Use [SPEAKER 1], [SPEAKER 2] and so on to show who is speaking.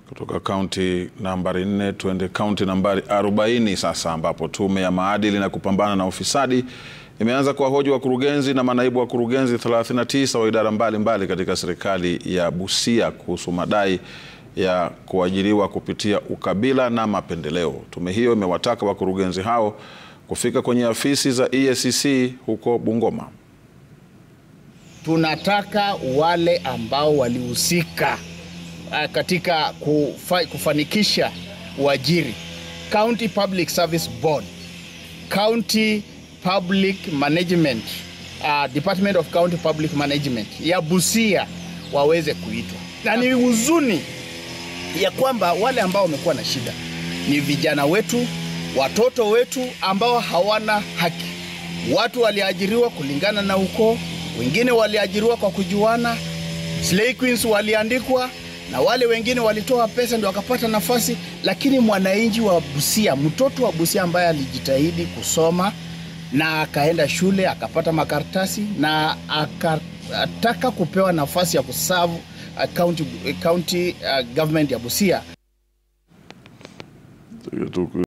[SPEAKER 1] Kutoka kaunti nambari 4 tuende kaunti nambari 40 sasa, ambapo tume ya maadili na kupambana na ufisadi imeanza kuwahoji wakurugenzi na manaibu wakurugenzi 39 wa idara mbalimbali mbali katika serikali ya Busia kuhusu madai ya kuajiriwa kupitia ukabila na mapendeleo. Tume hiyo imewataka wakurugenzi hao kufika kwenye afisi za EACC huko Bungoma.
[SPEAKER 2] Tunataka wale ambao walihusika uh, katika kufa, kufanikisha uajiri County Public Service Board, County Public Management uh, Department of County Public Management ya Busia waweze kuitwa, na ni huzuni ya kwamba wale ambao wamekuwa na shida ni vijana wetu, watoto wetu ambao hawana haki. Watu waliajiriwa kulingana na ukoo, wengine waliajiriwa kwa kujuana, slay queens waliandikwa na wale wengine walitoa pesa ndio wakapata nafasi, lakini mwananchi wa Busia, mtoto wa Busia ambaye alijitahidi kusoma na akaenda shule akapata makaratasi na akataka kupewa nafasi ya kuserve uh, county, county uh, government ya Busia